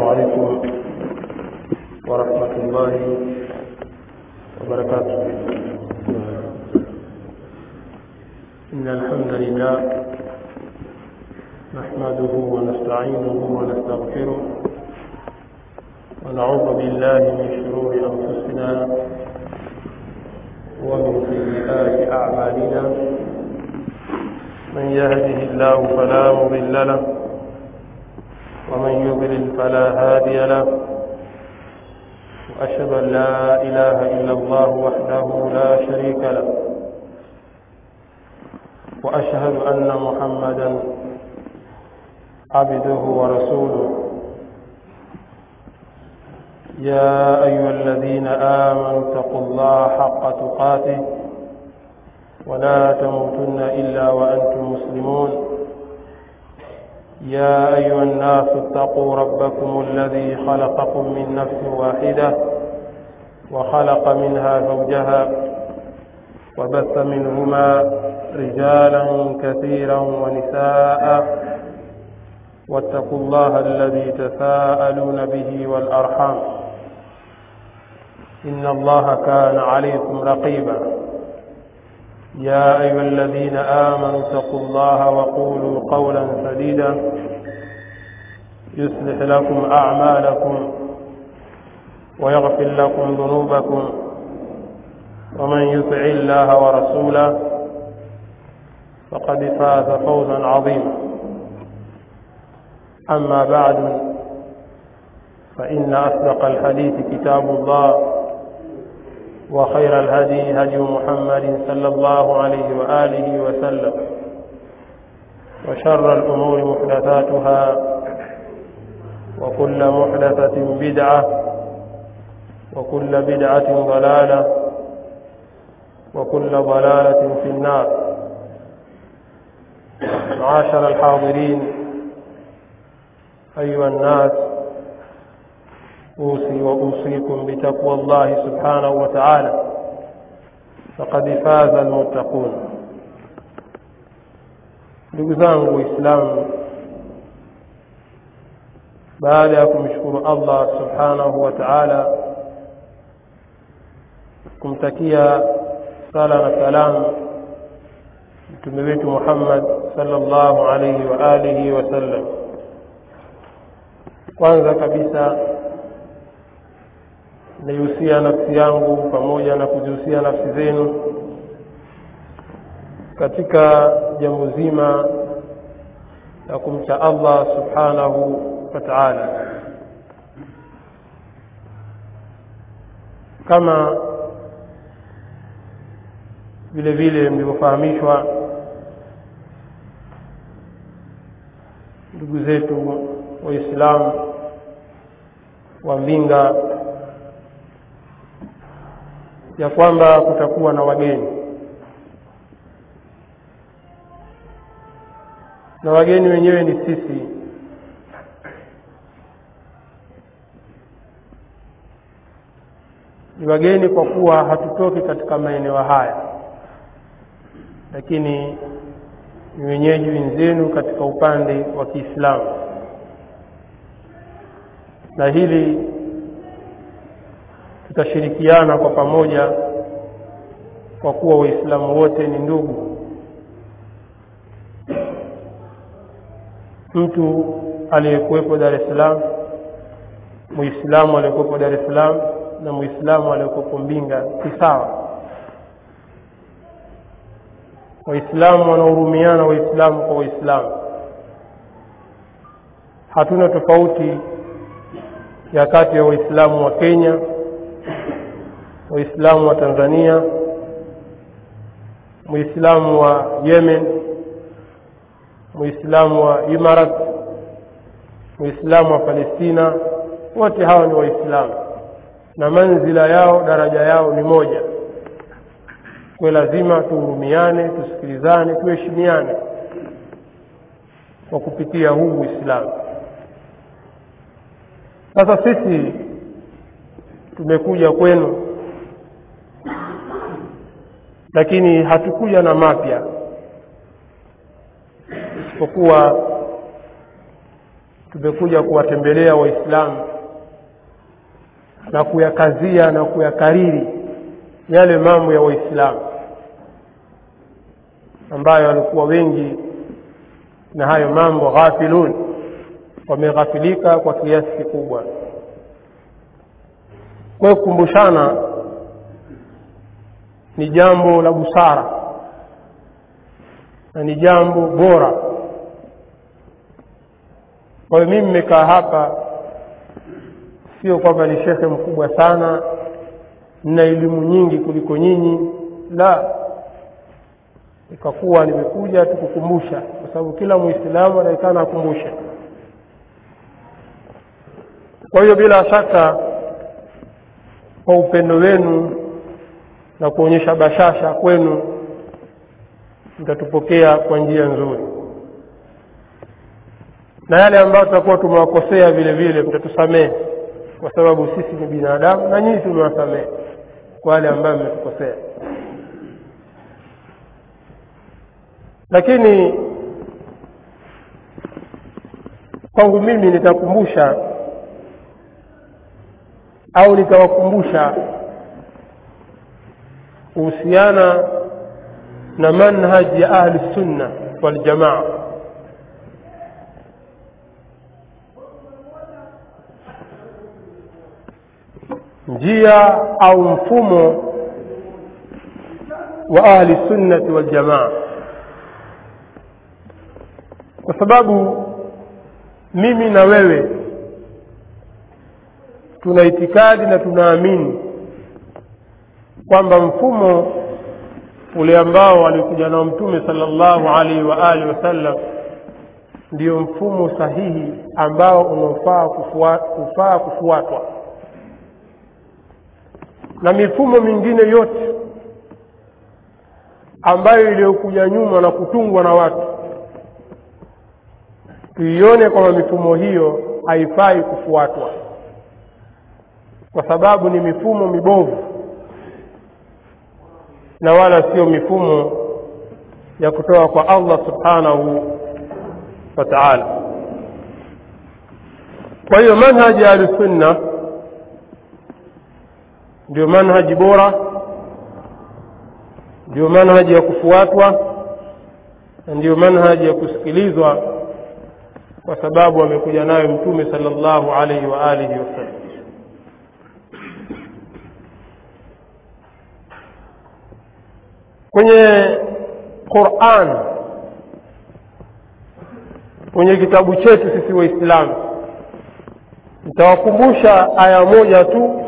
عليكم ورحمة الله وبركاته إن الحمد لله نحمده ونستعينه ونستغفره ونعوذ بالله من شرور أنفسنا ومن سيئات أعمالنا من يهده الله فلا مضل له ومن يضلل فلا هادي له وأشهد أن لا إله إلا الله وحده لا شريك له وأشهد أن محمدا عبده ورسوله يا أيها الذين آمنوا اتقوا الله حق تقاته ولا تموتن إلا وأنتم مسلمون يا أيها الناس اتقوا ربكم الذي خلقكم من نفس واحدة وخلق منها زوجها وبث منهما رجالا كثيرا ونساء واتقوا الله الذي تساءلون به والأرحام إن الله كان عليكم رقيبا يا أيها الذين آمنوا اتقوا الله وقولوا قولا سديدا يصلح لكم أعمالكم ويغفر لكم ذنوبكم ومن يطع الله ورسوله فقد فاز فوزا عظيما أما بعد فإن أصدق الحديث كتاب الله وخير الهدي هدي محمد صلى الله عليه وآله وسلم وشر الأمور محدثاتها وكل محدثة بدعة وكل بدعة ضلالة وكل ضلالة في النار معاشر الحاضرين أيها الناس أوصي وأوصيكم بتقوى الله سبحانه وتعالى فقد فاز المتقون ndugu zangu waislamu baada ya kumshukuru allah subhanahu wa taala kumtakia sala na salamu mtume wetu muhammad salllahu alaihi wa alihi wasallam kwanza kabisa naihusia nafsi yangu pamoja na kuzihusia nafsi zenu katika jambo zima la kumcha allah subhanahu wa taala kama vile vile mlivyofahamishwa ndugu zetu waislamu wa mbinga ya kwamba kutakuwa na wageni na wageni wenyewe ni sisi ni wageni kwa kuwa hatutoki katika maeneo haya lakini ni wenyeji wenzenu katika upande wa kiislamu na hili tutashirikiana kwa pamoja kwa kuwa waislamu wote ni ndugu mtu aliyekuwepo dar es salaam muislamu aliyekuwepo dar es salaam na muislamu aliyekuwepo mbinga si sawa waislamu wanahurumiana waislamu kwa waislamu hatuna tofauti ya kati ya waislamu wa kenya waislamu wa tanzania muislamu wa yemen muislamu wa imarat muislamu wa palestina wote hawa ni waislamu na manzila yao daraja yao ni moja kwe lazima tuhurumiane tusikilizane tuheshimiane kwa kupitia huu uislamu sasa sisi tumekuja kwenu lakini hatukuja na mapya isipokuwa tumekuja kuwatembelea waislamu na kuyakazia na kuyakariri yale mambo ya waislamu ambayo walikuwa wengi na hayo mambo ghafilun wameghafilika kwa kiasi kikubwa kwa hiyo kukumbushana ni jambo la busara na ni jambo bora kwa hiyo mimi nimekaa hapa sio kwamba ni shekhe mkubwa sana nina elimu nyingi kuliko nyinyi la ikakuwa nimekuja tukukumbusha kwa sababu kila mwislamu anaekana akumbushe kwa hiyo bila shaka kwa upendo wenu na kuonyesha bashasha kwenu mtatupokea kwa njia nzuri na yale ambayo tutakuwa tumewakosea vile vile mtatusamehe kwa sababu sisi ni binadamu na nyinyi tumewasamehe kwa wale ambayo mmetukosea lakini kwangu mimi nitakumbusha au nitawakumbusha kuhusiana na manhaji ya ahli sunna waljamaa njia au mfumo wa ahli sunnati waljamaa kwa sababu mimi na wewe tuna itikadi na tunaamini kwamba mfumo ule ambao alikuja nao mtume sallallahu alaihi wa alihi wasallam ndio mfumo sahihi ambao unaofaa kufua, kufaa kufuatwa na mifumo mingine yote ambayo iliyokuja nyuma na kutungwa na watu tuione kwamba mifumo hiyo haifai kufuatwa kwa sababu ni mifumo mibovu na wala sio mifumo ya kutoka kwa Allah subhanahu wa ta'ala kwa hiyo manhaji ya ahlusunna ndio manhaji bora ndio manhaji ya kufuatwa na ndio manhaji ya kusikilizwa kwa sababu amekuja nayo mtume sallallahu alaihi wa alihi wasallam kwenye Qur'an kwenye kitabu chetu sisi waislamu nitawakumbusha aya moja tu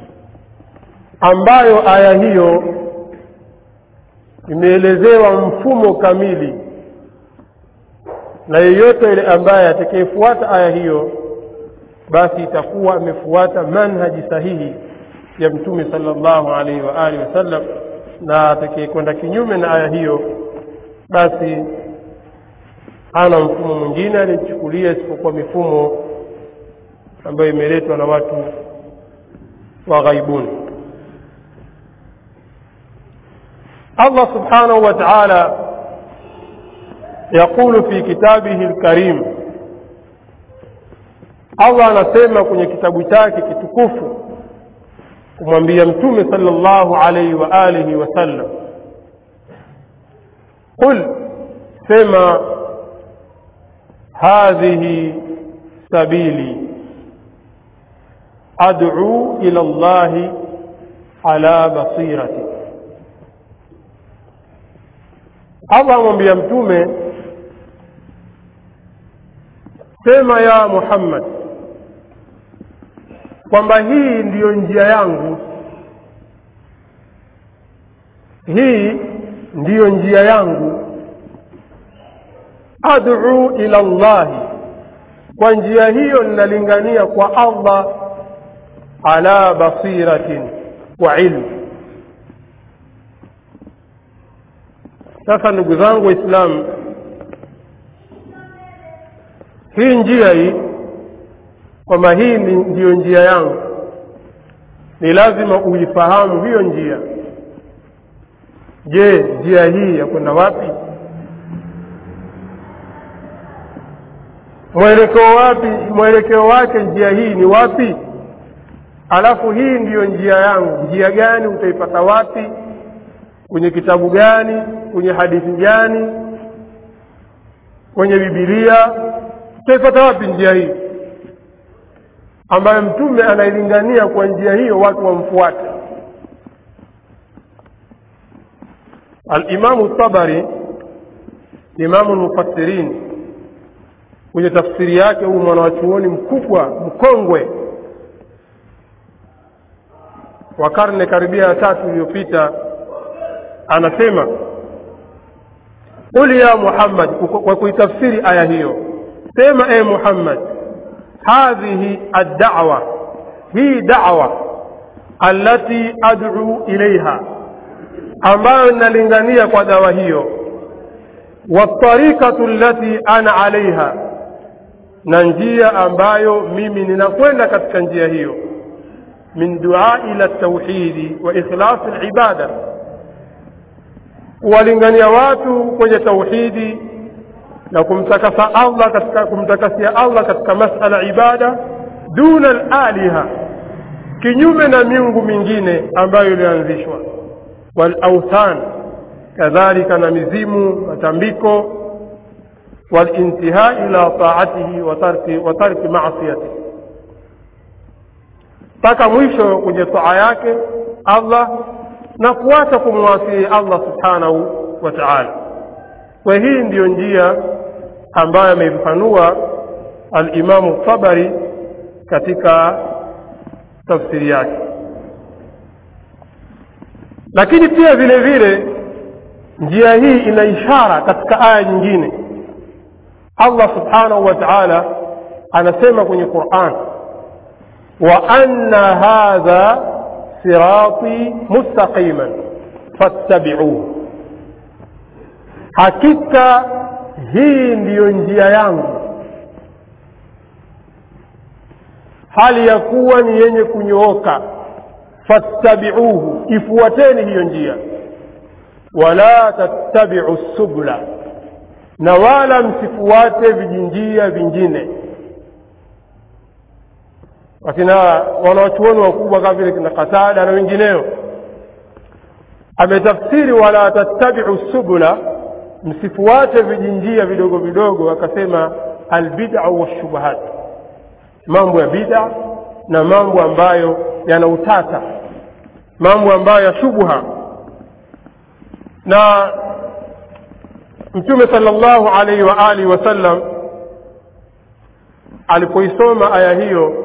ambayo aya hiyo imeelezewa mfumo kamili na yeyote yule ambaye atakayefuata aya hiyo basi itakuwa amefuata manhaji sahihi ya mtume sallallahu alaihi wa alihi wasallam na atakayekwenda kinyume na aya hiyo basi hana mfumo mwingine aliyechukulia isipokuwa mifumo ambayo imeletwa na watu wa ghaibuni Allah subhanahu wa ta'ala يقول في كتابه الكريم Allah anasema kwenye kitabu chake kitukufu kumwambia mtume sallallahu alayhi wa alihi wasallam qul sema hadhihi sabili ad'u ila Allah ala basirati Allah amwambia mtume sema ya Muhammad kwamba hii ndiyo njia yangu hii ndiyo njia yangu ad'u ila Allahi kwa njia hiyo ninalingania kwa Allah ala basiratin wa ilmu sasa ndugu zangu waislamu hii njia hii kwamba hii ndiyo njia yangu ni lazima uifahamu hiyo njia je njia hii ya kwenda wapi mwelekeo wapi mwelekeo wake njia hii ni wapi alafu hii ndiyo njia yangu njia gani utaipata wapi kwenye kitabu gani kwenye hadithi gani kwenye bibilia utaipata wapi njia hii ambayo mtume anailingania kwa njia hiyo watu wamfuate alimamu tabari imamu lmufassirin kwenye tafsiri yake huu mwanawachuoni mkubwa mkongwe wa karne karibia ya tatu iliyopita anasema qul ya muhammad kwa kuitafsiri aya hiyo sema e muhammad hadhihi addawa hii dawa allati ad'u ilaiha ambayo ninalingania kwa dawa hiyo watarikatu allati ana alaiha na njia ambayo mimi ninakwenda katika njia hiyo min duai ila tauhidi wa ikhlasi libada kuwalingania watu kwenye tauhidi na kumtakasa allah katika kumtakasia allah katika masala ibada duna alaliha kinyume na miungu mingine ambayo ilianzishwa walauthan kadhalika na mizimu matambiko والانتهاء إلى طاعته وترك, وترك معصيته mpaka mwisho kwenye taa yake allah na kuacha kumwasii allah subhanahu wa taala kwa hii ndiyo njia ambayo ameifafanua alimamu tabari katika tafsiri yake lakini pia vile vile njia hii ina ishara katika aya nyingine allah subhanahu wa taala anasema kwenye quran wa anna hadha sirati mustaqiman fattabiuhu hakika hii ndiyo njia yangu hali ya kuwa ni yenye kunyooka fattabiuhu ifuateni hiyo njia wala tattabiu subula na wala msifuate vijinjia vingine wakina wanawachuoni wakubwa kama vile kina katada na wengineo ametafsiri wala tattabiu subula msifuate vijinjia vidogo vidogo akasema albidau washubuhat mambo ya bida na mambo ambayo yana utata mambo ambayo ya shubha na mtume salllahu alaihi wa alihi wasallam alipoisoma aya hiyo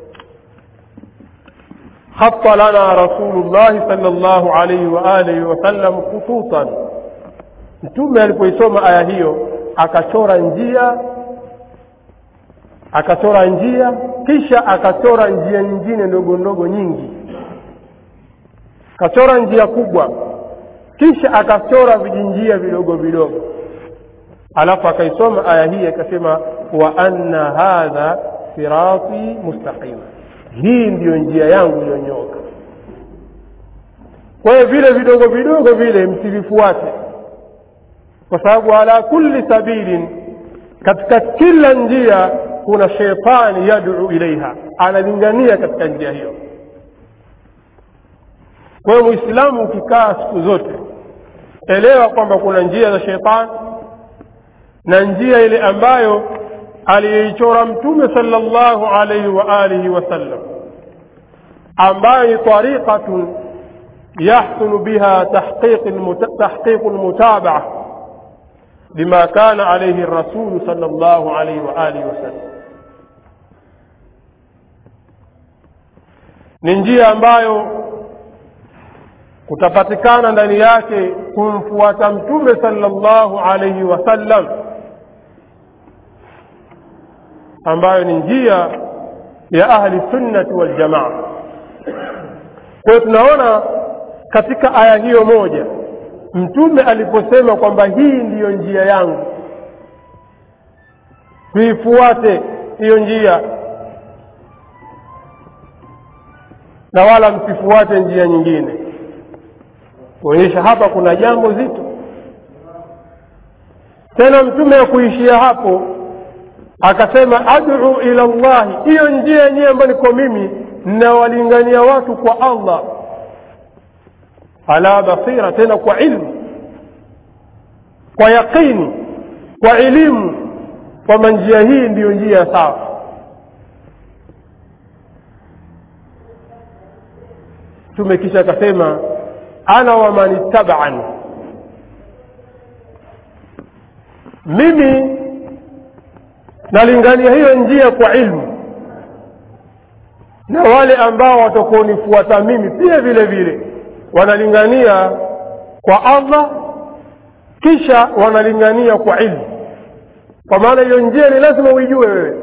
خط لنا رسول الله صلى الله عليه وآله وسلم خطوطا mtume alipoisoma aya hiyo akachora njia akachora njia kisha akachora njia nyingine ndogo ndogo nyingi akachora njia kubwa kisha akachora vijinjia vidogo vidogo alafu akaisoma aya hii akasema wa anna hadha sirati mustaqima hii ndiyo njia yangu iliyonyooka kwa hiyo vile vidogo vidogo vile msivifuate kwa sababu ala kulli sabilin katika kila njia kuna sheitani yaduu ilaiha analingania katika njia hiyo kwa hiyo mwislamu ukikaa siku zote elewa kwamba kuna njia za sheitani na njia ile ambayo aliyeichora mtume sala llahu alaihi wa alihi wasallam ambayo ni tariqatun yahsunu biha tahqiqu lmutabaa lima kana alaihi rasulu sala llahu alaihi wa alihi wasallam ni njia ambayo kutapatikana ndani yake kumfuata mtume sala llahu alaihi wasallam ambayo ni njia ya ahli sunnati waljamaa kwa hiyo tunaona katika aya hiyo moja mtume aliposema kwamba hii ndiyo njia yangu tuifuate hiyo njia na wala msifuate njia nyingine kuonyesha hapa kuna jambo zito tena mtume ya kuishia hapo akasema adu ila llahi hiyo njia yenyewe ambayo niko mimi nawalingania watu kwa allah ala basira tena kwa ilmu kwa yaqini kwa elimu kwamba njia hii ndiyo njia sawa mtume kisha akasema ana waman ittabani mimi nalingania hiyo njia kwa ilmu na wale ambao watakaonifuata mimi pia vile vile wanalingania kwa allah kisha wanalingania kwa ilmu kwa maana hiyo njia ni lazima uijue wewe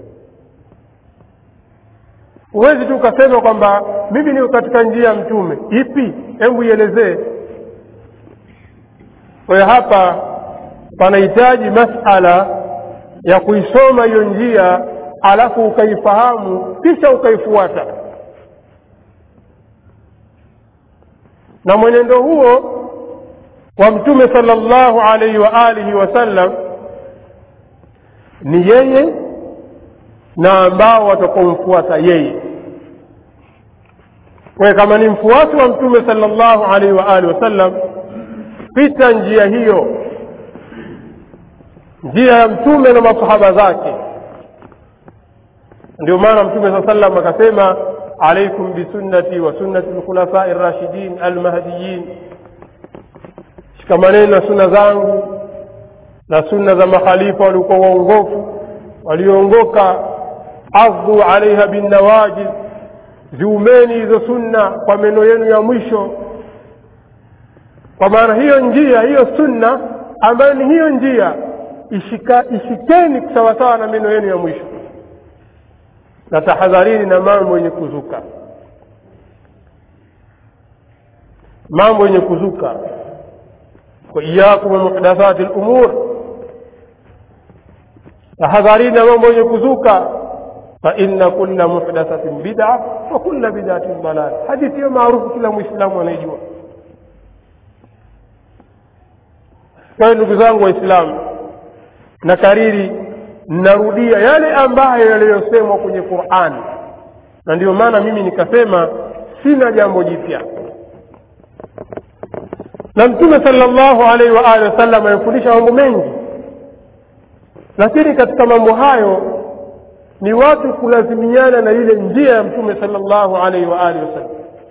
huwezi tu ukasema kwamba mimi niko katika njia ya mtume ipi hebu ielezee kwa hiyo hapa panahitaji masala ya kuisoma hiyo njia alafu ukaifahamu kisha ukaifuata na mwenendo huo wa mtume sallallahu alaihi wa alihi wasallam ni yeye na ambao watakaomfuata yeye kwa kama ni mfuasi wa mtume sallallahu alaihi wa alihi wasallam pita njia hiyo njia ya mtume na masahaba zake ndio maana mtume saa sallam akasema alaikum bisunnati wa sunnati lkhulafai rashidin almahdiyin shikamaneni na sunna zangu na sunna za makhalifa waliokuwa waongofu walioongoka adhu alaiha binnawajiz ziumeni hizo sunna kwa meno yenu ya mwisho kwa maana hiyo njia hiyo sunna ambayo ni hiyo njia ishika, ishikeni sawasawa na meno yenu ya mwisho na tahadharini na mambo yenye kuzuka mambo yenye kuzuka waiyakum muhdathati lumur tahadharini na mambo yenye kuzuka faina kula muhdathatin bida wa kula bidatin dalal hadithi hiyo maarufu kila mwislamu anaijua kwa hiyo ndugu zangu waislamu na kariri narudia yale ambayo yaliyosemwa kwenye qurani na ndiyo maana mimi nikasema sina jambo jipya na mtume salllahu alaihi wa alihi wasallam amefundisha mambo mengi lakini katika mambo hayo ni watu kulazimiana na ile njia ya mtume salllahu alaihi wa alihi wasallam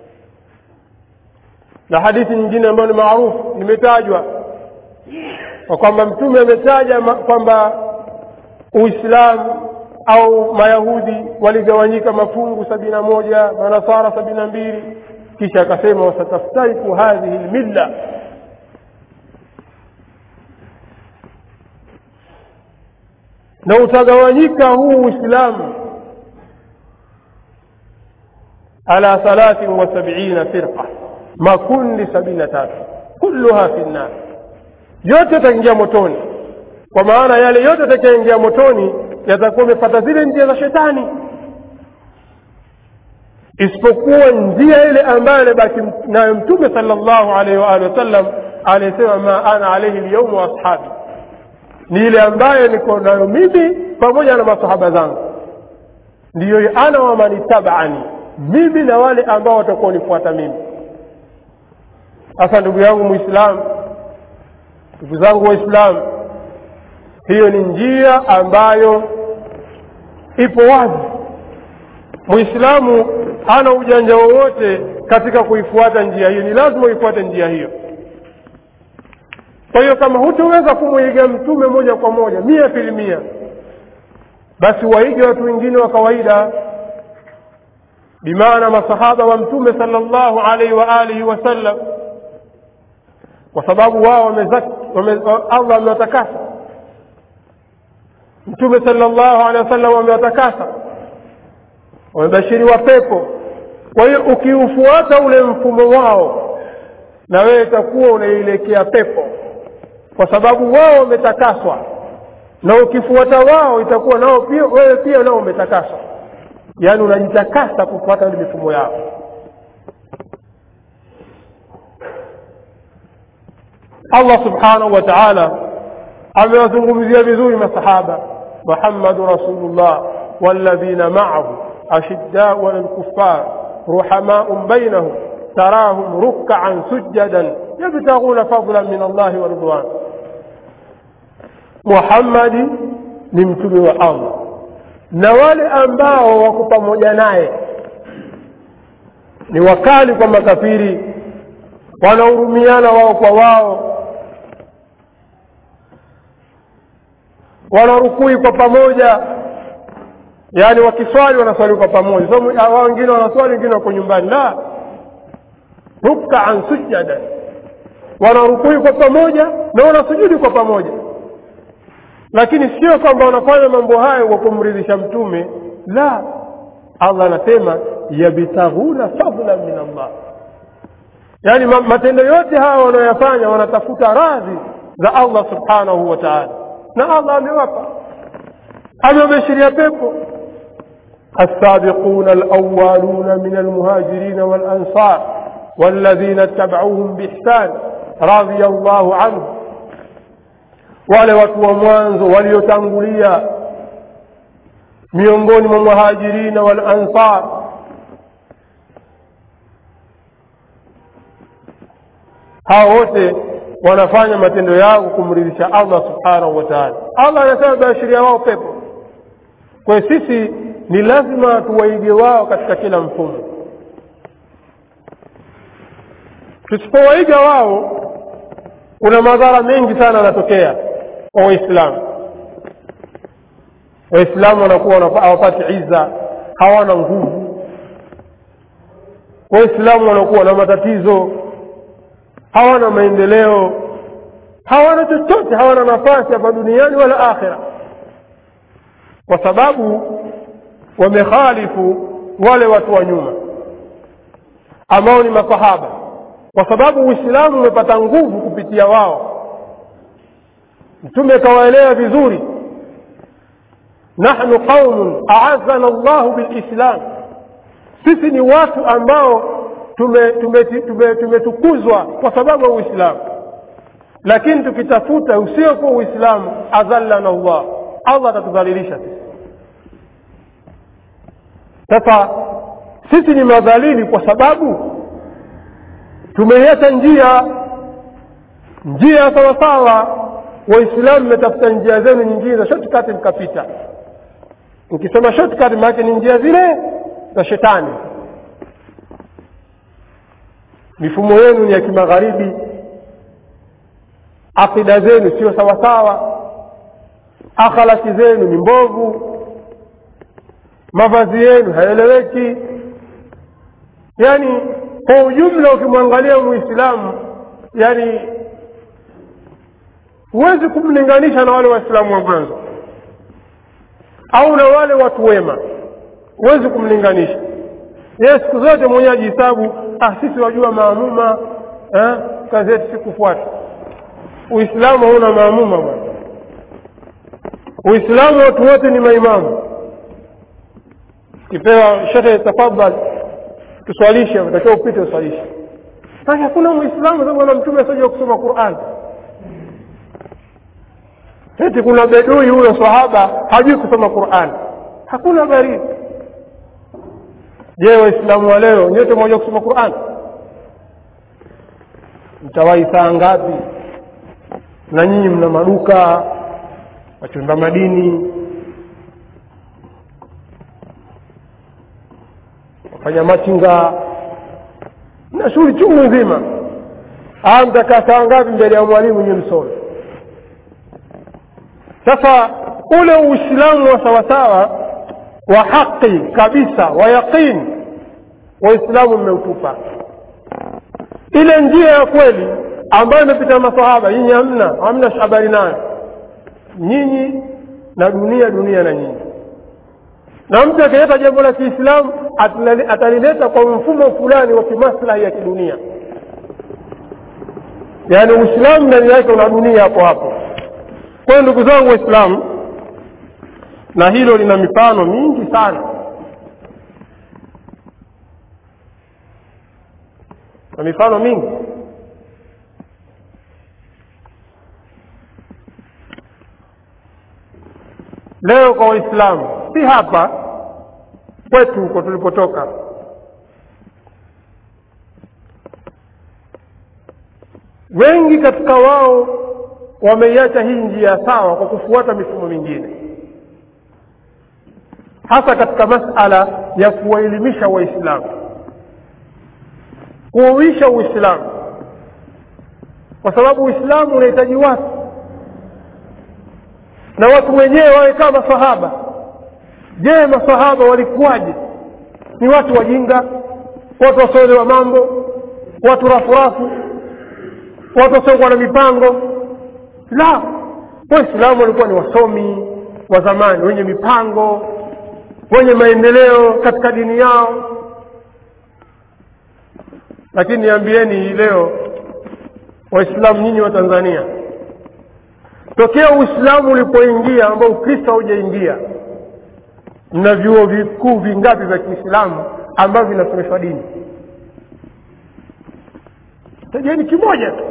na hadithi nyingine ambayo ni maarufu nimetajwa kwa kwamba mtume ametaja kwamba uislamu au mayahudi waligawanyika mafungu sabini na moja manasara sabini na mbili kisha akasema wasataftariku hadhihi lmilla na utagawanyika huu uislamu ala thalathin wa sabiina firqa makundi sabini na tatu kulluha fi nnar yote yataingia motoni kwa maana yale yote yatakayoingia motoni yatakuwa amepata zile njia za shetani isipokuwa njia ile ambayo alibaki nayo mtume salllahu alaihi waalihi wasallam aliyesema ma ana alaihi lyaumu wa ashabi ni ile ambayo niko nayo mimi pamoja na masahaba zangu ndiyo ana wamanitabaani mimi na wale ambao watakuwa nifuata mimi sasa ndugu yangu mwislamu ndugu zangu waislamu hiyo ni njia ambayo ipo wazi mwislamu hana ujanja wowote katika kuifuata njia hiyo ni lazima uifuate njia hiyo kwa hiyo kama hutoweza kumwiga mtume moja kwa moja mia filimia basi waige watu wengine wa kawaida bimaana masahaba wa mtume sala llahu alaihi wa alihi wasallam kwa sababu wao wamezaki wame, allah amewatakasa mtume sala llahu alehi wasallam wamewatakasa wamebashiriwa pepo kwa hiyo ukiufuata ule mfumo wao na wewe itakuwa unaielekea pepo kwa sababu wao wametakaswa na ukifuata wao itakuwa nao pia wewe pia nao umetakaswa yaani unajitakasa kufuata ile mifumo yao allah subhanahu wa taala amewazungumzia vizuri masahaba محمد رسول الله والذين معه أشداء على الكفار رحماء بينهم تراهم ركعا سجدا يبتغون فضلا من الله ورضوان محمد ni mtume wa allah na wale ambao wako pamoja naye ni wakali kwa makafiri wanahurumiana wao kwa wao wanarukui kwa pamoja yaani wakiswali wanaswali kwa pamoja so, wao wengine wanaswali wengine wako nyumbani la rukaan sujadan wanarukui kwa pamoja na wanasujudi kwa pamoja lakini sio kwamba wanafanya mambo hayo kwa kumridhisha mtume la allah anasema yabtaghuna fadlan min allah yaani matendo yote haya wanayoyafanya wanatafuta radhi za allah subhanahu wa taala na allah amewapa amewabashiria pepo السابقون الأولون من المهاجرين والأنصار والذين اتبعوهم بإحسان رضي الله عنهم wale watu wa mwanzo waliotangulia miongoni mwa muhajirina wal ansar hao wote wanafanya matendo yao kumridhisha allah subhanahu wa taala allah anasema baashiria wao pepo kwa hiyo sisi ni lazima tuwaige wao katika kila mfumo tusipowaiga wao kuna madhara mengi sana yanatokea kwa waislamu waislamu wanakuwa hawapati iza hawana nguvu waislamu wanakuwa na matatizo hawana maendeleo hawana chochote hawana nafasi hapa duniani wala akhira kwa sababu wamekhalifu wale watu wa nyuma ambao ni masahaba kwa sababu uislamu umepata nguvu kupitia wao mtume akawaelewa vizuri nahnu qaumun aazana llahu bilislam sisi ni watu ambao tumetukuzwa tume, tume, tume kwa sababu ya uislamu lakini tukitafuta usiokuwa uislamu adhallana llah allah atatudhalilisha sisi sasa sisi ni madhalili kwa sababu tumeiacha njia njia sawasawa waislamu mmetafuta njia zenu nyingine za shortcut mkapita ukisema shortcut maanake ni njia zile za shetani mifumo yenu ni ya kimagharibi akida zenu sio sawasawa akhlaki zenu ni mbovu mavazi yenu haeleweki yaani kwa ujumla ukimwangalia muislamu yani huwezi kumlinganisha na wale waislamu wa mwanzo au na wale watu wema huwezi kumlinganisha yeye siku zote mwenyewe ajihesabu ah sisi wajua maamuma eh, kazi yetu si kufuata uislamu hauna maamuma bwana uislamu watu wote ni maimamu kipewa shekhe tafadhal tuswalishe utakiwa upite uswalishe sasa hakuna muislamu sababu bwana mtume asajua kusoma quran eti kuna bedui huyo sahaba hajui kusoma quran hakuna habari je waislamu wa leo nyote mmoja kusoma quran mtawahi saa ngapi na nyinyi mna maduka wachumba madini wafanya machinga na shughuli chungu nzima aa mtakaa saa ngapi mbele ya mwalimu nyi msome sasa ule uislamu wa sawasawa wa haqi kabisa wa yaqini waislamu mmeutupa ile njia ya kweli ambayo imepita masahaba nyinyi hamna hamna habari nayo nyinyi na dunia dunia na nyinyi na mtu akileta jambo la kiislamu atalileta kwa mfumo fulani wa kimaslahi ya kidunia yaani uislamu ndani yake una dunia hapo hapo kwayo ndugu zangu waislamu na hilo lina mifano mingi sana na mifano mingi leo kwa waislamu si hapa kwetu huko tulipotoka wengi katika wao wameiacha hii njia sawa kwa kufuata mifumo mingine hasa katika masala ya kuwaelimisha waislamu kuuisha uislamu kwa sababu uislamu unahitaji watu na watu wenyewe wawe kama masahaba je masahaba walikuwaje ni watu wajinga watu wasioelewa mambo watu rafurafu watu wasiokuwa na mipango la waislamu walikuwa ni wasomi wa zamani wenye mipango wenye maendeleo katika dini yao lakini niambieni hii leo waislamu nyinyi wa tanzania tokea uislamu ulipoingia ambao ukristo haujaingia mna vyuo vikuu vingapi vya kiislamu ambavyo vinasomeshwa dini tajeni kimoja tu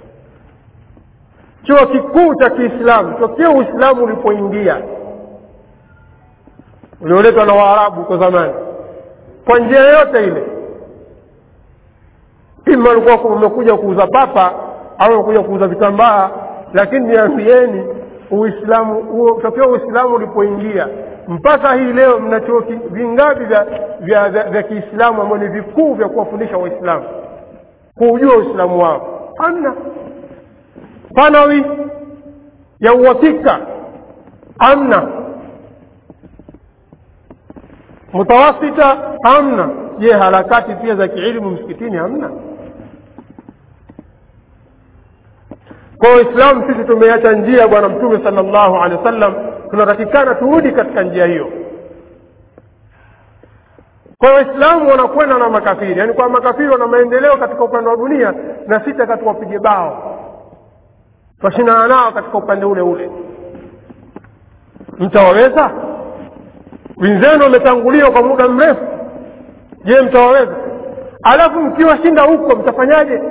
chuo kikuu cha kiislamu tokea uislamu ulipoingia ulioletwa na waarabu huko zamani kwa njia yoyote ile ima walikuwa wamekuja kuuza papa au wamekuja kuuza vitambaa lakini niambieni uislamu tokea uislamu ulipoingia mpaka hii leo mna chuo vingapi vya, vya, vya, vya kiislamu ambao ni vikuu vya kuwafundisha waislamu kuujua uislamu wao hamna thanawi ya uhakika hamna mutawasita hamna je harakati pia za kielimu msikitini hamna kwa waislamu sisi tumeacha njia bwana mtume sala llahu alehi wa sallam tunatakikana turudi katika njia hiyo kwa waislamu wanakwenda na makafiri yaani kwa makafiri wana maendeleo katika upande wa dunia na sita katika wapige bao twashindana nao katika upande ule ule mtawaweza wenzenu wametanguliwa kwa muda mrefu je mtawaweza alafu mkiwashinda huko mtafanyaje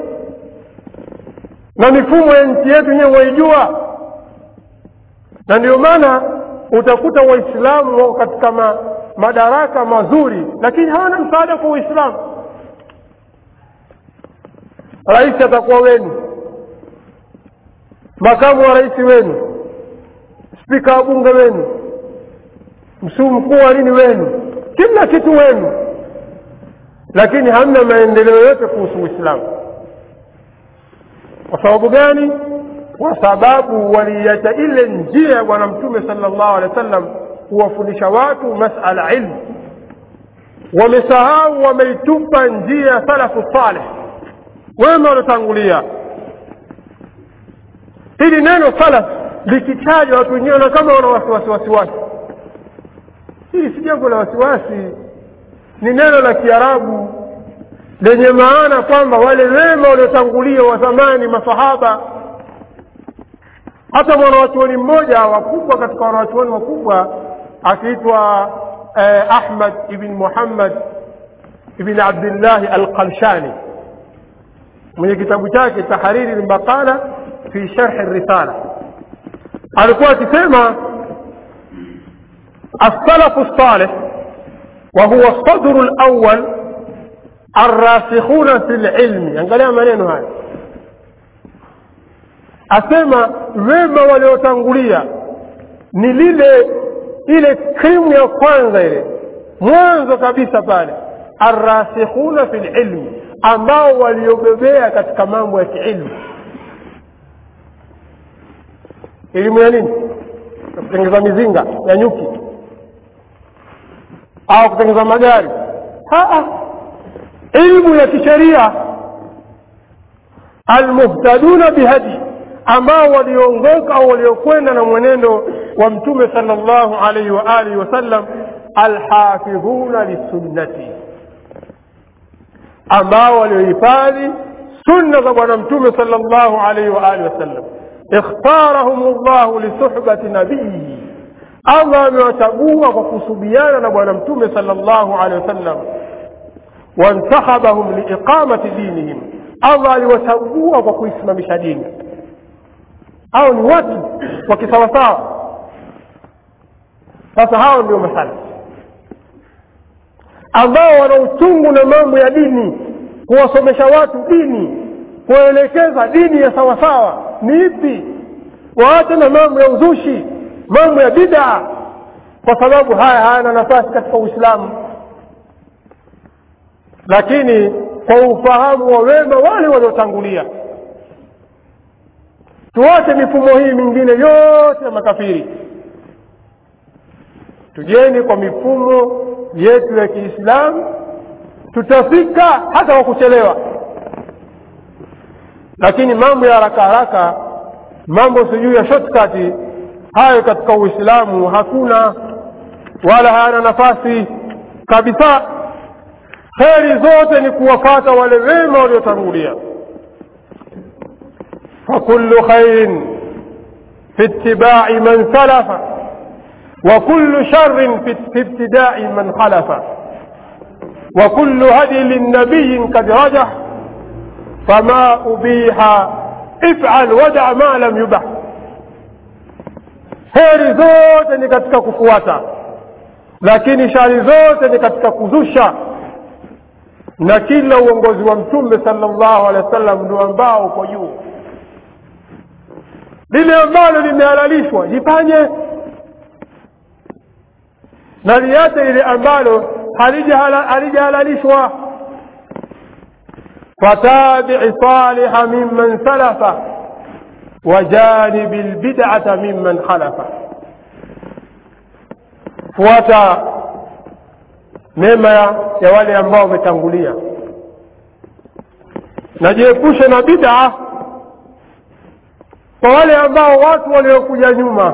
na mifumo ya nchi yetu nyewe waijua na ndio maana utakuta waislamu wako katika ma, madaraka mazuri lakini hawana msaada kwa uislamu rais atakuwa wenu makamu wa rais wenu spika wa bunge wenu msuu mkuu wa nini wenu kila kitu wenu lakini hamna maendeleo yote kuhusu uislamu kwa sababu gani kwa sababu waliacha ile njia ya bwana mtume sala llahu alehi wa sallam kuwafundisha watu masala ilmu wamesahau wameitupa njia ya salafu saleh wema waliotangulia hili neno salaf likitajwa watu wenyewe na kama wana wasiwasi wasiwasi hili si jambo la wasiwasi ni neno la kiarabu lenye maana kwamba wale wema waliotangulia wa zamani masahaba hata mwanawachuoni mmoja wakubwa katika wanawachuoni wakubwa akiitwa eh, ahmad ibn muhammad ibn abdillahi alqalshani mwenye kitabu chake tahariri lmaqala fi sharhi risala alikuwa akisema السلف الصالح وهو الصدر الأول الراسخون في العلم angalia maneno haya asema wema waliotangulia ni lile ile krimu ya kwanza ile mwanzo kabisa pale arrasikhuna fi lilmi ambao waliobebea katika mambo ya kiilmu elimu ya nini ya kutengeza mizinga ya nyuki au kutengeza magari ilmu ya kisheria almuhtaduna bihadi ambao waliongoka au waliokwenda na mwenendo wa mtume sala llahu alaihi wa alihi wasallam alhafidhuna lisunnati ambao waliohifadhi sunna za bwana mtume sala llahu alaihi wa alihi wasallam ikhtarahum llahu lisuhbati nabiyihi allah amewachagua kwa kusubiana na bwana mtume sala llahu alehi wasallam wantakhabahum liiqamati dinihim allah aliwachagua kwa kuisimamisha dini au ni watu wa kisawasawa sasa hao ndio masala ambao wana uchungu na mambo ya dini kuwasomesha watu dini kuwaelekeza dini ya sawasawa ni ipi waache na mambo ya uzushi mambo ya bidaa kwa sababu haya hayana nafasi katika uislamu lakini kwa ufahamu wa wema wale waliotangulia tuache mifumo hii mingine yote ya makafiri tujeni kwa mifumo yetu ya kiislamu tutafika hata kwa kuchelewa lakini mambo ya haraka haraka mambo sijui ya shortcut hayo katika uislamu hakuna wala hayana nafasi kabisa kheri zote ni kuwafata wale wema waliotangulia فكل خير في اتباع من سلف وكل شر في ابتداء من خلف وكل هدي للنبي قد رجح فما أبيح افعل ودع ما لم يبح heri zote ni katika kufuata lakini shari zote ni katika kuzusha na kila uongozi wa mtume sallallahu alaihi wasallam ndio ambao uko juu lile ambalo limehalalishwa lifanye na liache lile ambalo halijahalalishwa fatabii saliha mimman salafa wajanibi lbidata mimman khalafa fuata mema ya wale ambao wametangulia najiepushe na bid'a kwa wale ambao watu waliokuja nyuma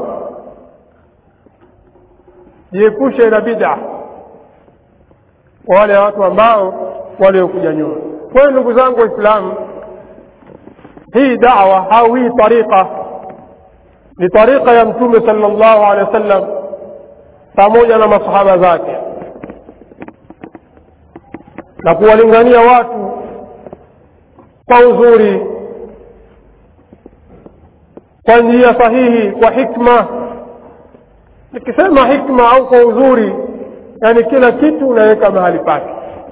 jiepushe na bid'a kwa wale watu ambao waliokuja nyuma kwa hiyo ndugu zangu waislamu hii dawa au hii tariqa ni tariqa ya mtume sallallahu alaihi wasallam pamoja na masahaba zake na kuwalingania watu kwa uzuri kwa njia sahihi kwa hikma nikisema hikma au kwa uzuri yani kila kitu unaweka mahali pake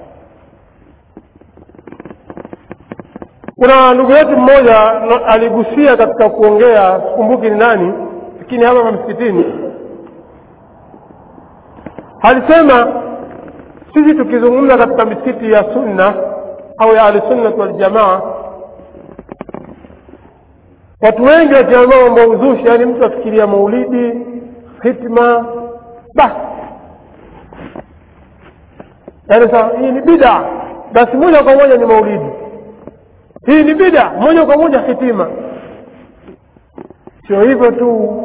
kuna ndugu yetu mmoja aligusia katika kuongea sikumbuki ni nani lakini hapa msikitini alisema sisi tukizungumza katika misikiti ya sunna au ya ahlisunnati waljamaa watu wengi wakiambia mambo ya uzushi yaani mtu afikiria maulidi hitma basi yaani sa hii ni bida basi moja kwa moja ni maulidi hii ni bida moja kwa moja hitima sio hivyo tu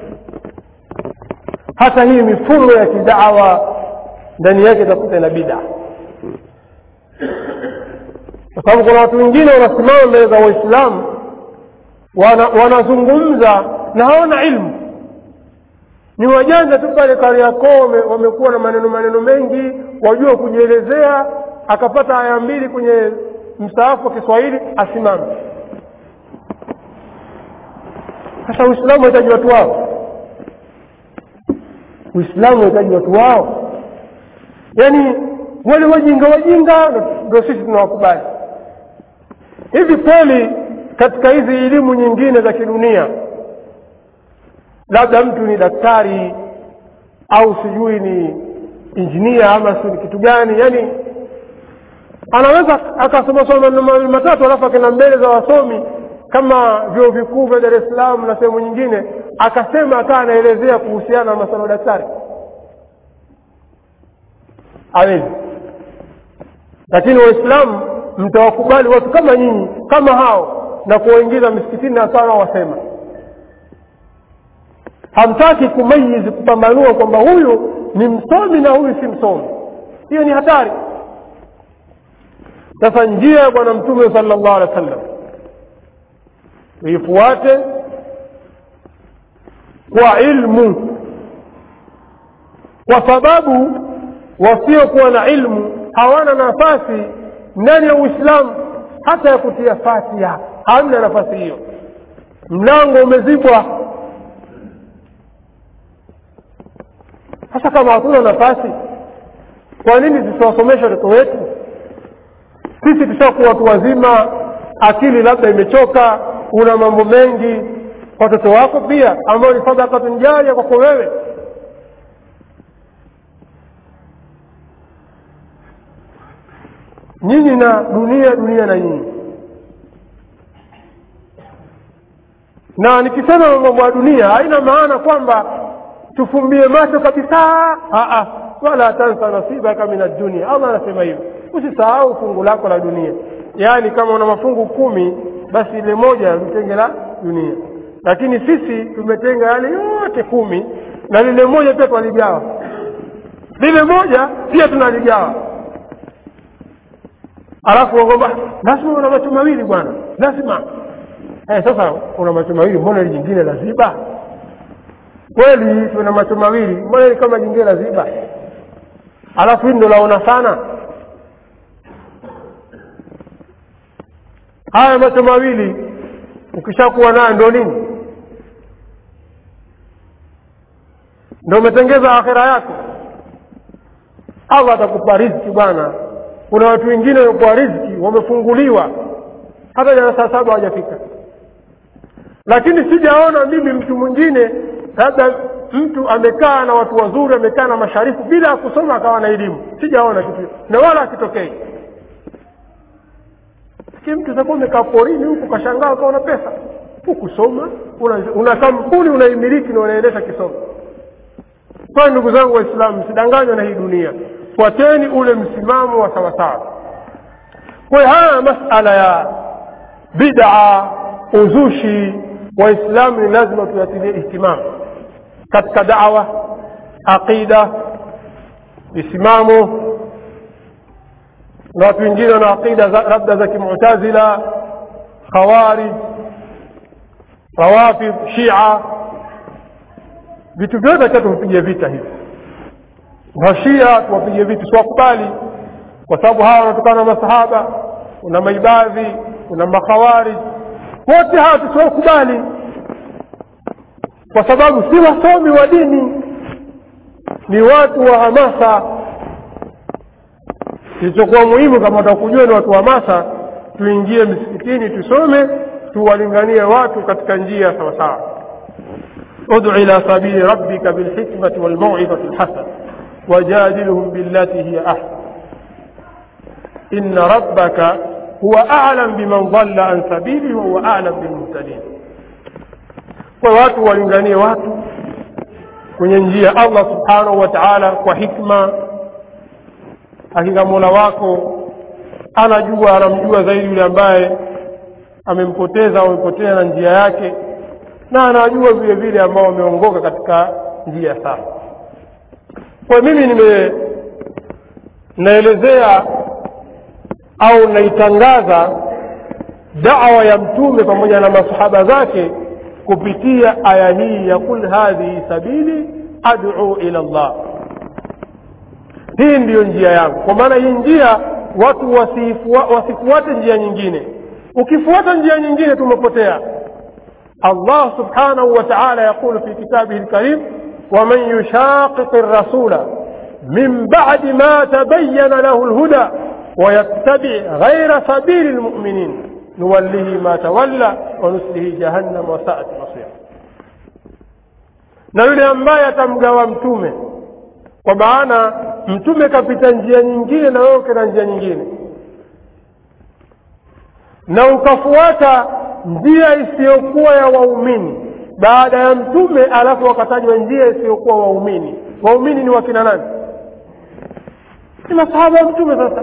hata hii mifumo ya kidawa ndani yake itakuta ina bida kwa sababu kuna watu wengine wanasimama mbele za waislamu wanazungumza wana na hawana ilmu ni wajanja tu pale kariakoo wamekuwa na maneno maneno mengi wajua kujielezea akapata aya mbili kwenye mstaafu wa kiswahili asimame sasa uislamu wahitaji watu wao uislamu wahitaji watu wao yaani wale wajinga wajinga ndio sisi tunawakubali hivi kweli katika hizi elimu nyingine za kidunia labda mtu ni daktari au sijui ni injinia ama si kitu gani yani anaweza akasomasoma maneno matatu alafu akenda mbele za wasomi kama vyuo vikuu vya dar es salaam na sehemu nyingine akasema akaa anaelezea kuhusiana na masala ya daktari awezi lakini waislamu mtawakubali watu kama nyinyi kama hao na kuwaingiza misikitini na sawa wasema hamtaki kumayizi kupambanua kwamba huyu ni msomi na huyu si msomi hiyo ni hatari sasa njia ya bwana mtume sallallahu alaihi wasallam tuifuate kwa ilmu kwa sababu wasiokuwa na ilmu hawana nafasi ndani ya uislamu hata ya kutia fatiha hamna nafasi hiyo mlango umezibwa sasa kama hatuna nafasi kwa nini tusiwasomesha watoto wetu sisi tushakuwa watu wazima akili labda imechoka una mambo mengi watoto wako pia ambayo ni sadakatun jaria kwako wewe nyinyi na dunia dunia na nyinyi na nikisema mambo ya dunia haina maana kwamba tufumbie macho kabisa Aa, wala tansa nasibaka min addunia allah anasema hivyo usisahau fungu lako la dunia yaani kama una mafungu kumi basi ile moja litenge la dunia lakini sisi tumetenga yale yote kumi na lile moja pia twaligawa lile moja pia tunaligawa alafu kwamba lazima una macho mawili bwana lazima eh, sasa una macho mawili mbona ili jingine laziba kweli tuna macho mawili mbona ili kama jingine laziba alafu hili ndo laona sana haya macho mawili ukishakuwa nayo ndo nini ndo umetengeza akhira yako allah atakupa riziki bwana kuna watu wengine wamekuwa riziki wamefunguliwa hata jana saa saba hawajafika lakini sijaona mimi mtu mwingine labda mtu amekaa na watu wazuri amekaa na masharifu bila ya kusoma akawa na elimu sijaona kitu na wala akitokei lakini mtu utakuwa umekaa porini huku kashangaa ukaona pesa hukusoma una, una kampuni unaimiliki na unaendesha kisomo kwa ndugu zangu waislamu msidanganywe na hii dunia fuateni ule msimamo wa sawasawa kwa hiyo haya masala ya bid'a uzushi waislamu ni lazima tuyatilie ihtimamu katika dawa aqida misimamo na watu wengine wana aqida labda za kimutazila khawarij rawafid shia vitu vyote cha tuvipigie vita hivi washia tuwapige vitu siwakubali kwa sababu hawa wanatokana na masahaba kuna maibadhi kuna makhawarij wote hawa tusiwakubali kwa sababu si wasomi wa dini ni watu wa hamasa kilichokuwa muhimu kama watakujua ni watu wa hamasa tuingie msikitini tusome tuwalinganie watu katika njia sawasawa ادع إلى سبيل ربك بالحكمة والموعظة الحسنة وجادلهم بالتي هي أحسن إن ربك هو أعلم بمن ضل عن سبيله وهو أعلم بالمهتدين kwa watu walinganie watu kwenye njia allah subhanahu wa taala kwa hikma hakika mola wako anajua anamjua zaidi yule ambaye amempoteza au amepotea na njia yake na anajua vile vile ambao wameongoka katika njia sawa kwa mimi nime naelezea au naitangaza dawa ya mtume pamoja na masahaba zake kupitia aya hii ya kul hadhihi sabili ad'u ila llah hii ndiyo njia yangu kwa maana hii njia watu wasifuate njia nyingine ukifuata njia nyingine tumepotea الله سبحانه وتعالى يقول في كتابه الكريم ومن يشاقق الرسول من بعد ما تبين له الهدى ويتبع غير سبيل المؤمنين نوله ما تولى ونسله جهنم وساءت مصيرا na yule ambaye atamgawa mtume kwa maana mtume kapita njia nyingine na wewe ukena njia nyingine na ukafuata njia isiyokuwa ya waumini baada ya mtume alafu wakatajwa njia isiyokuwa waumini waumini ni wakina nani ni masahaba ya mtume sasa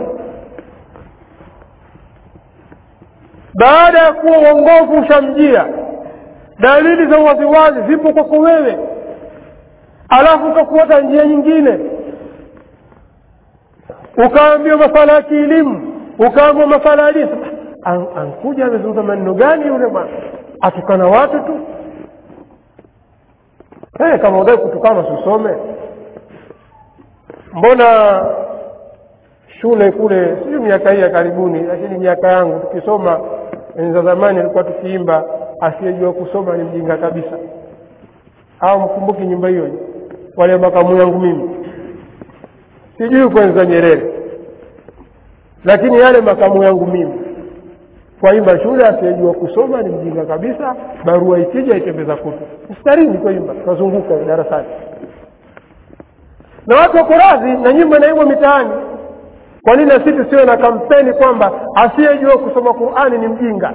baada ya kuwa uongofu ushamjia dalili za waziwazi zipo kwako wewe alafu ukafuata njia nyingine ukaambiwa masala ya kielimu ukaambiwa masala ya dini An, ankuja amezungumza maneno gani yule bwana atukana watu tu hey, kama udai kutukana susome mbona shule kule sio miaka hii ya karibuni lakini miaka yangu tukisoma enzi za zamani ilikuwa tukiimba asiyejua kusoma ni mjinga kabisa au mkumbuki nyumba hiyo wale makamu yangu mimi sijui kwenza nyerere lakini yale makamu yangu mimi kwaimba shule asiyejua kusoma ni mjinga kabisa barua ikija itembeza kutu mstarini kwaimba tunazunguka darasani na watu wako radhi na nyimbo inaimwa mitaani kwa nini na sisi tusiwe na kampeni kwamba asiyejua kusoma qurani ni mjinga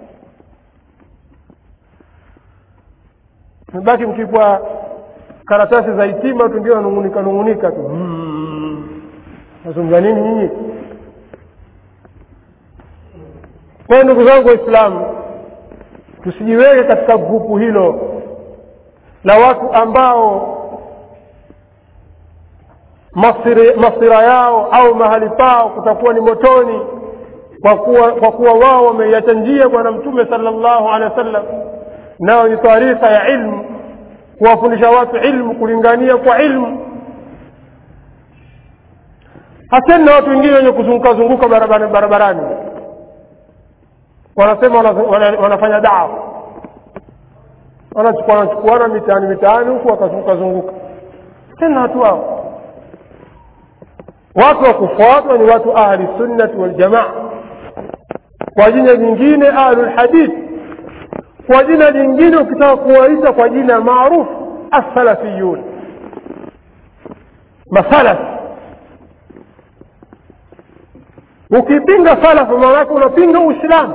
mebaki mkipwa karatasi za hitima tu ndio nanung'unika nung'unika tu nazungumza nini nyinyi kwa ndugu zangu waislamu tusijiweke katika grupu hilo la watu ambao masiri, masira yao au mahali pao kutakuwa ni motoni kwa kuwa, kwa kuwa wao wameiacha njia bwana mtume sala llahu alehi wa sallam nayo ni taarifa ya ilmu kuwafundisha watu ilmu kulingania kwa ilmu haseni na watu wengine wenye kuzunguka zunguka barabarani, barabarani wanasema wana, wana, wanafanya dawa wanachukuana mitaani mitaani huku wakazunguka zunguka tena watu hao watu wa kufuatwa ni watu ahli sunnati waljamaa kwa jina jingine ahlulhadith kwa jina jingine ukitaka kuwaita kwa jina maarufu assalafiyun masalaf ukipinga salafu maanake unapinga uislamu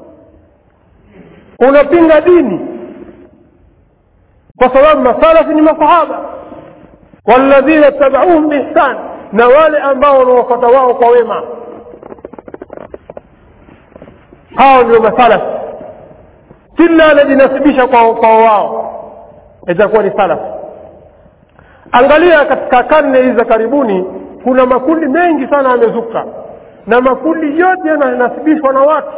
unapinga dini kwa sababu masalafi ni masahaba walladhina tabauhum biihsan na wale ambao wanawafuata wao kwa wema hao ndio masalafi kila anajinasibisha kwa, kwa wao itakuwa ni salaf angalia katika karne hizi za karibuni kuna makundi mengi sana yamezuka na makundi yote yananasibishwa na watu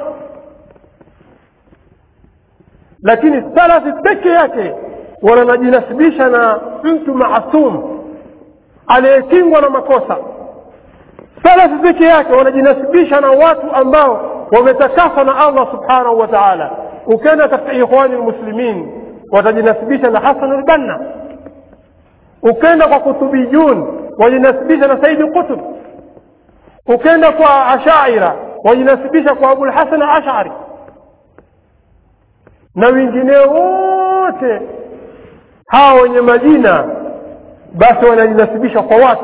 lakini salafi peke yake wanajinasibisha na mtu maasum aliyekingwa na makosa salafi peke yake wanajinasibisha na watu ambao wametakaswa na allah subhanahu wa taala ukienda katika ikhwani lmuslimin watajinasibisha na hasan lbanna ukenda kwa kutubiyun wajinasibisha na saidi qutb ukenda kwa ashaira wajinasibisha kwa abulhasan ashari na wengineo wote hawa wenye majina basi wanajinasibisha kwa watu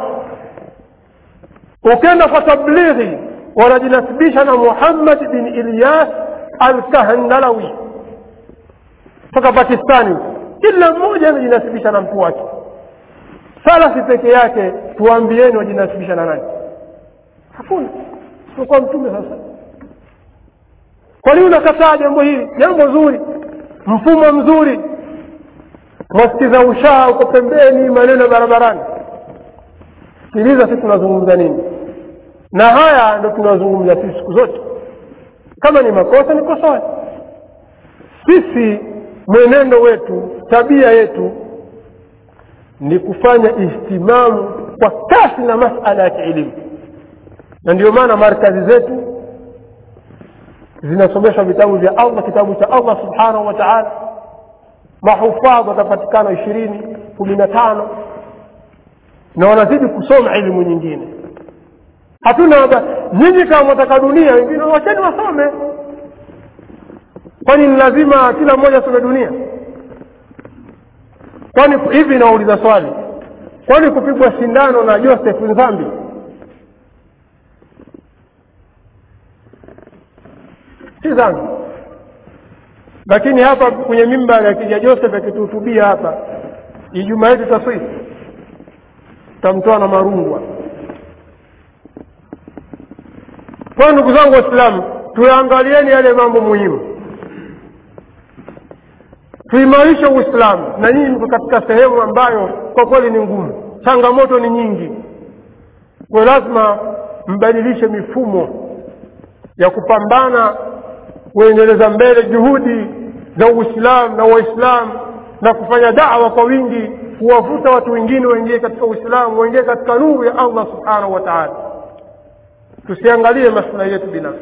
ukenda kwa tablighi wanajinasibisha na muhammad bin ilyas alkahandalawi toka pakistani kila mmoja anajinasibisha na mtu wake salafi peke yake tuambieni wajinasibisha na nani hakuna isipokuwa mtume sasa kwa nini unakataa jambo hili jambo zuri mfumo mzuri mwasikiza ushaa uko pembeni maneno barabarani sikiliza sisi tunazungumza nini na haya ndo tunazungumza sisi siku zote kama ni makosa nikosoe sisi mwenendo wetu tabia yetu ni kufanya ihtimamu kwa kasi na masala ya kielimu na ndio maana markazi zetu zinasomeshwa vitabu vya allah kitabu cha allah subhanahu wa taala mahufadhi watapatikana ishirini kumi na tano na wanazidi kusoma elimu nyingine hatuna nyinyi kama mwataka dunia wengine wacheni wasome kwani ni lazima kila mmoja asome dunia kwani hivi nauliza swali kwani kupigwa sindano na joseph nzambi si dhambi lakini hapa kwenye mimba akija joseph akituhutubia hapa ijumaa yetu taswifu tamtoa na marungwa kwa ndugu zangu waislamu tuyaangalieni yale mambo muhimu tuimarishe uislamu na nyinyi mko katika sehemu ambayo kwa kweli ni ngumu changamoto ni nyingi kwa lazima mbadilishe mifumo ya kupambana kuendeleza mbele juhudi za uislamu na waislamu na kufanya dawa kwa wingi kuwavuta watu wengine waingie katika uislamu waingie katika nuru ya allah subhanahu wa taala tusiangalie maslahi yetu binafsi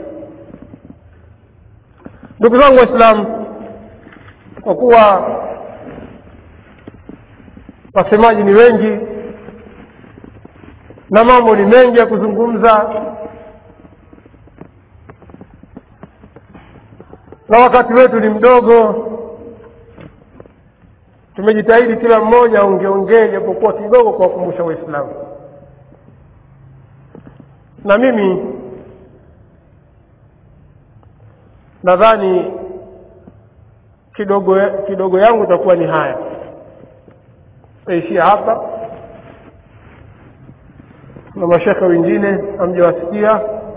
ndugu zangu waislamu kwa kuwa wasemaji ni wengi na mambo ni mengi ya kuzungumza na wakati wetu ni mdogo tumejitahidi kila mmoja aongeongee japokuwa kidogo kuwakumbusha waislamu na mimi nadhani kidogo kidogo yangu itakuwa ni haya taishia hapa na mashekhe wengine hamjawasikia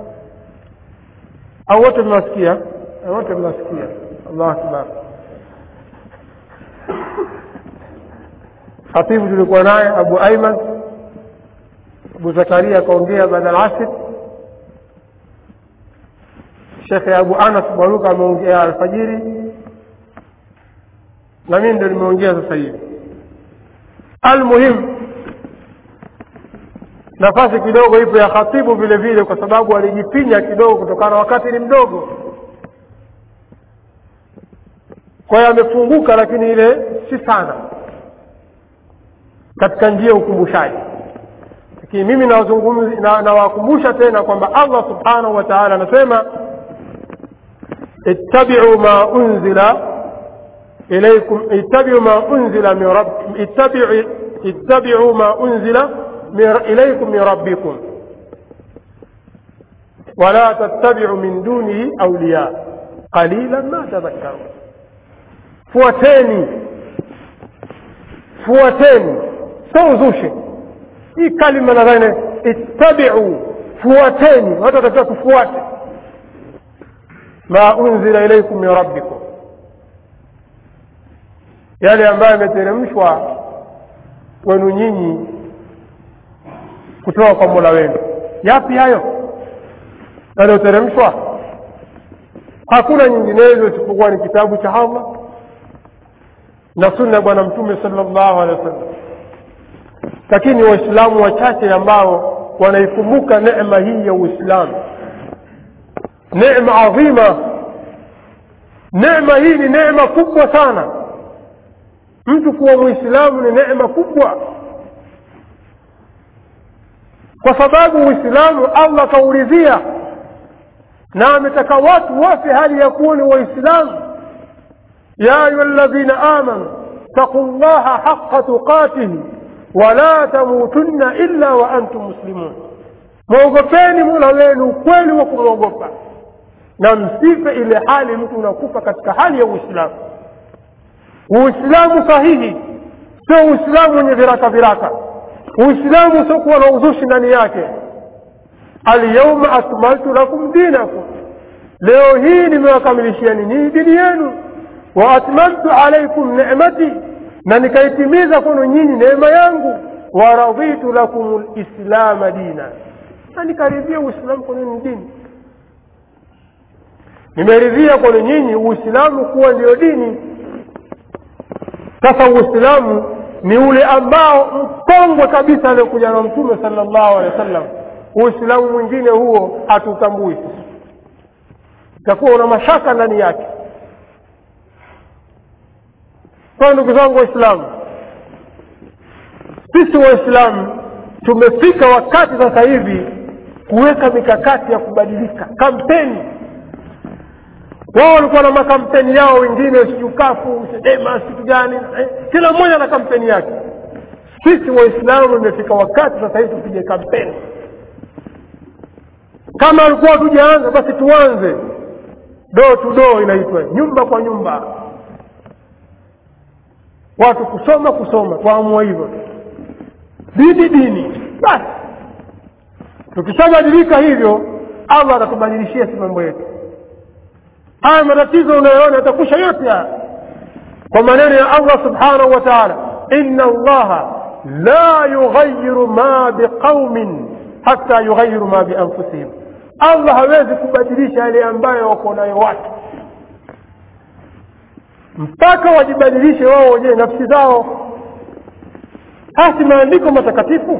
au wote mmewasikia wote mnasikia allahu akbar khatibu tulikuwa naye abu aiman abu zakaria akaongea baada ya asr shekhe abu anas bwaruka ameongea alfajiri na mimi ndio nimeongea sasa hivi almuhimu nafasi kidogo ipo ya khatibu vile vile kwa sababu alijipinya kidogo kutokana na wakati ni mdogo kwa hiyo amefunguka lakini ile si sana katika njia ya ukumbushaji lakini mimi nawakumbusha na tena kwamba allah subhanahu wa taala anasema ittabiu ma unzila ilaykum ittabiu ma unzila min rabb ittabiu ittabiu ma unzila ilaykum min rabbikum ولا تتبعوا من دونه أولياء قليلا ما تذكرون fuateni fuateni sio uzushi hii kalima nadhani ittabiu fuateni watu watakiwa tufuate ma unzila ilaikum min rabbikum yale ambayo yameteremshwa kwenu nyinyi kutoka kwa mola wenu yapi hayo yaliyoteremshwa hakuna nyinginezo isipokuwa ni kitabu cha allah na sunna ya bwana mtume sallallahu alaihi wasallam lakini waislamu wachache ambao wanaikumbuka neema hii ya uislamu neema adhima neema hii ni neema kubwa sana mtu kuwa mwislamu ni neema kubwa kwa sababu uislamu allah kauridhia na ametaka watu wafe hali ya kuwa ni waislamu يا أيها الذين آمنوا اتقوا الله حق تقاته ولا تموتن إلا وأنتم مسلمون mwogopeni mola wenu ukweli wa kumwogopa na msife ile hali mtu unakufa katika hali ya uislamu uislamu sahihi sio uislamu wenye viraka viraka uislamu usiokuwa na uzushi ndani yake alyauma akmaltu lakum dinakum leo hii nimewakamilishiani nii dini yenu waatmamtu alaikum nemati na nikaitimiza kwenu nyinyi neema yangu waraditu lakum lislama dina na nikaridhia uislamu kwenu ni dini nimeridhia kwenu nyinyi uislamu kuwa ndiyo dini sasa uislamu ni ule ambao mkongwe kabisa aliokuja na mtume sala llahu alehi wa sallam uislamu mwingine huo hatutambui itakuwa una mashaka ndani yake kwa ndugu zangu waislamu sisi waislamu tumefika wakati sasa hivi kuweka mikakati ya kubadilika kampeni wao walikuwa na makampeni yao wengine sijukafu sedema situ gani eh, kila mmoja na kampeni yake sisi waislamu imefika wakati sasa hivi tupige kampeni kama alikuwa tujaanza basi tuanze doo tu doo inaitwa nyumba kwa nyumba watu kusoma kusoma kwaamua hivyo dini dini basi tukishabadilika hivyo allah atatubadilishia si mambo yetu haya matatizo unayoona yatakusha yote haya kwa maneno ya allah subhanahu wa taala ina allaha la yughayiru ma biqaumin hata yughayiru ma bianfusihim allah hawezi kubadilisha yale ambayo wako nayo watu mpaka wajibadilishe wao wenyewe nafsi zao hasi maandiko matakatifu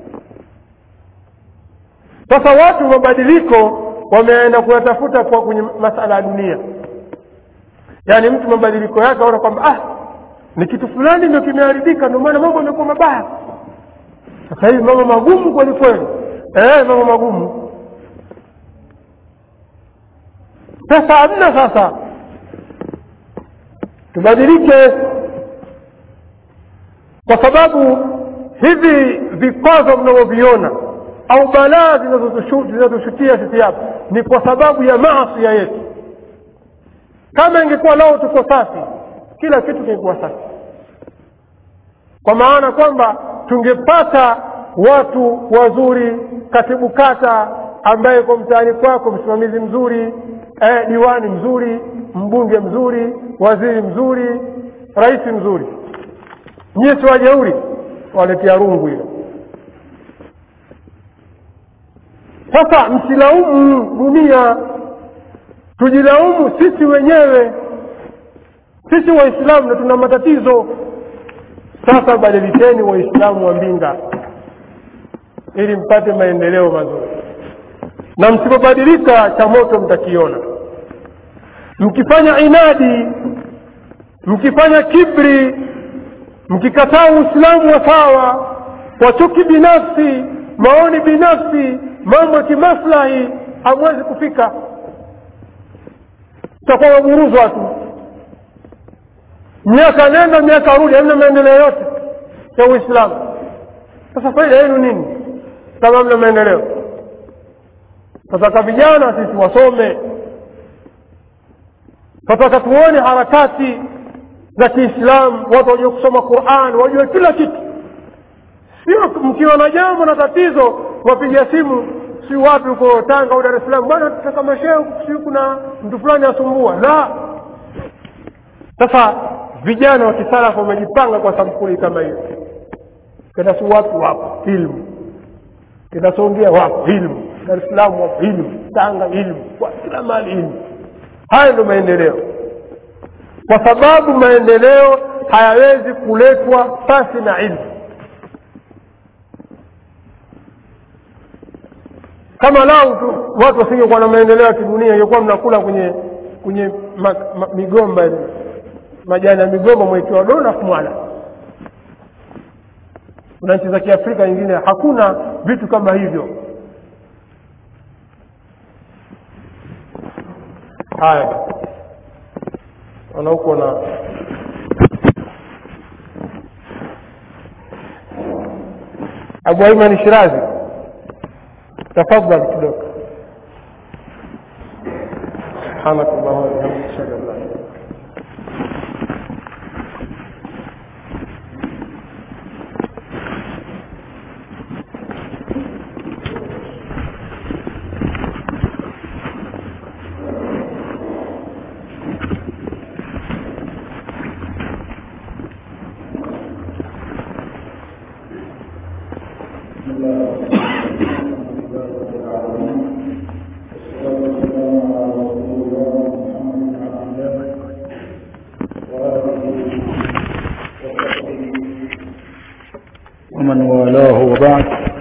sasa watu mabadiliko wameenda kuyatafuta kwa kwenye masala ya dunia yaani mtu mabadiliko yake aona kwamba ah ni kitu fulani ndio kimeharibika ndio maana mambo yamekuwa mabaya sasa hivi mambo magumu kweli kweli eh, mambo magumu sasa hamna sasa tubadilike kwa sababu hivi vikwazo mnavyoviona au balaa zinazotushukia sisi hapa ni kwa sababu ya maasia yetu kama ingekuwa lao tuko safi kila kitu kingekuwa safi kwa maana kwamba tungepata watu wazuri katibu kata ambaye kwa mtaani kwako msimamizi mzuri eh, diwani mzuri mbunge mzuri waziri mzuri rais mzuri nyie si wajeuri waletea rungu hilo sasa msilaumu dunia tujilaumu sisi wenyewe sisi waislamu na tuna matatizo sasa badilikeni waislamu wa mbinga ili mpate maendeleo mazuri na msipobadilika cha moto mtakiona mkifanya inadi mkifanya kibri mkikataa uislamu wa sawa kwa chuki binafsi maoni binafsi mambo ya kimaslahi hamwezi kufika tutakuwa waguruzwa tu miaka nenda miaka rudi hamna maendeleo yote ya uislamu sasa faida yenu nini kama hamna maendeleo tataka vijana sisi wasome tataka tuone harakati za kiislamu watu wajue kusoma quran wajue kila kitu sio mkiwa na jambo na tatizo wapiga simu si wapi huko tanga au dar es salaam bwana tutaka masheo si kuna mtu fulani asumbua la sasa vijana wa kisalafu wamejipanga kwa sampuli kama hiyo kenda si watu wapo ilmu kenda songea wapo ilmu dar es salaam wapo ilmu tanga ilmu kwa kila mahali ilmu haya ndio maendeleo kwa sababu maendeleo hayawezi kuletwa pasi na ilmu kama lau tu watu wasingekuwa na maendeleo ya kidunia ingekuwa mnakula kwenye kwenye ma, ma, migomba ile majani ya migomba mwekiwa dona kumwala kuna nchi za kiafrika nyingine hakuna vitu kama hivyo haya wana huko na abu aiman shirazi tafadhal kidogo سبحانك اللهم وبحمدك اشهد ان لا اله الا انت ومن والاه وبعد